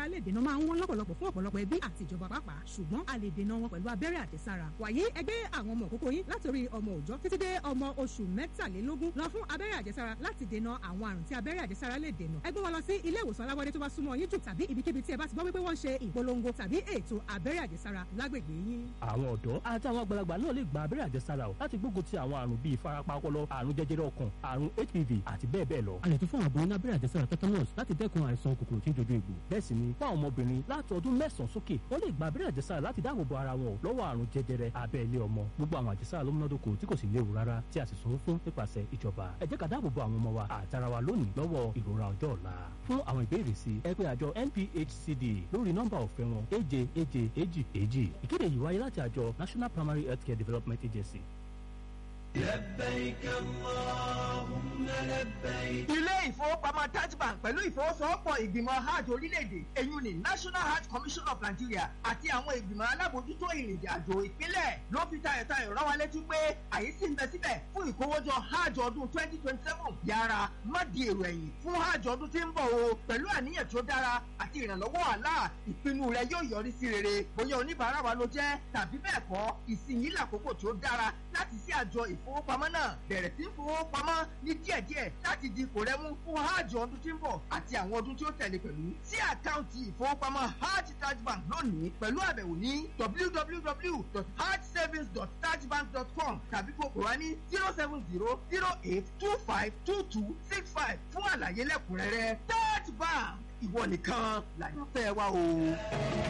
àjẹsára lè dènà máa ń wọ́n lọ́pọ̀lọpọ̀ fún ọ̀pọ̀lọpọ̀ ẹbí àti ìjọba pàápàá ṣùgbọ́n a lè dènà wọn pẹ̀lú abẹ́rẹ́ àjẹsára wàyí ẹgbẹ́ àwọn ọmọ òkókó yín látòrí ọmọ òòjọ́ títí dé ọmọ oṣù mẹ́tàlélógún lọ fún abẹ́rẹ́ àjẹsára láti dènà àwọn àrùn tí abẹ́rẹ́ àjẹsára lè dènà ẹ gbé wọn lọ sí ilé ìwòsàn alábọ́dé tó bá súnmọ́ yín jù tàbí ibikíbi tí ẹ bá ti gbọ́ wípé wọ́n ń ṣe ìpolongo tàbí ètò abẹ́rẹ́ àjẹsára lágbègbè yín. àwọn ọ̀dọ́ àti àwọn àgbàlagbà náà lè gba abẹ́rẹ́ àjẹsára o láti gbógun ti àwọn àrùn bíi ìfarapa ọpọlọ àrùn jẹjẹrẹ ọkàn àrùn hpv àti bẹ́ẹ̀ bẹ́ẹ̀ lọ. a lè tún fún àwọn aboyún ní abẹ́rẹ́ àjẹsára tetanus láti dẹ́kun àìsàn kòkòrò tí ń jojú egbò. bẹ́ẹ̀ sì ni fún àwọn ọmọbìnrin láti ọdún mẹ́sàn-án sókè wọ́n lè gba abẹ́rẹ́ àjẹsára láti dáàbò bo ara wọn lọ́wọ́ àrùn jẹjẹrẹ abẹ́ ilé ọmọ gbogbo àwọn àjẹsára ló múnádóko tí kò sì léwu rárá tí a sì sanwó fún nípasẹ̀ ìjọba ẹ jẹ́ ká dáàbò bo àwọn ọmọ wa àtara wa lónìí lọ́wọ́ ìrora ọjọ́ ọ̀la fún àwọn ìbéèrè sí ẹ pè àjọ NPHCD lórí nọ́mbà ọ̀fẹ́ wọn èje èje èjì èjì ìkéde yìí wáyé láti àjọ National Primary Healthcare Development Agency. لبيك اللهم لبيك ilé ìfowópamọ́ Taj Bank pẹ̀lú ìfowósowọ́pọ̀ ìgbìmọ̀ hajj orílẹ̀-èdè èyí ni National Hajj Commission of Nigeria àti àwọn ìgbìmọ̀ alábòójútó ìrìnàjò àjò ìpínlẹ̀ ló fi tayọ̀tayọ̀ rán wa létí pé àyè sì ń bẹ síbẹ̀ fún ìkówójọ hajj ọdún twenty twenty seven yára má di èrò ẹ̀yìn fún hajj ọdún tí ń bọ̀ o pẹ̀lú àníyàn tó dára àti ìrànlọ́wọ́ Allah ìpinnu rẹ yóò yọrí sí rere bóyá oníbàárà wa ló jẹ́ tàbí bẹ́ẹ̀ kọ́ ìsinyìí làkókò tó dára láti sí àjọ ìfowópamọ́ náà bẹ̀rẹ̀ sí fowópamọ́ ní díẹ̀díẹ̀ láti di ipò rẹ mú fún hajj ọdún tí ń bọ̀ àti àwọn ọdún tí ó tẹ̀lé pẹ̀lú sí àkáǹtì ìfowópamọ́ hajj Taj Bank lónìí pẹ̀lú àbẹ̀wò ní www.hajjsavings.tajbank.com tàbí kó pè wá ní zero seven zero zero eight two five two two six five fún àlàyé lẹ́kùnrẹ́rẹ́ Taj Bank ìwọ nìkan làyànfẹ́ wa o.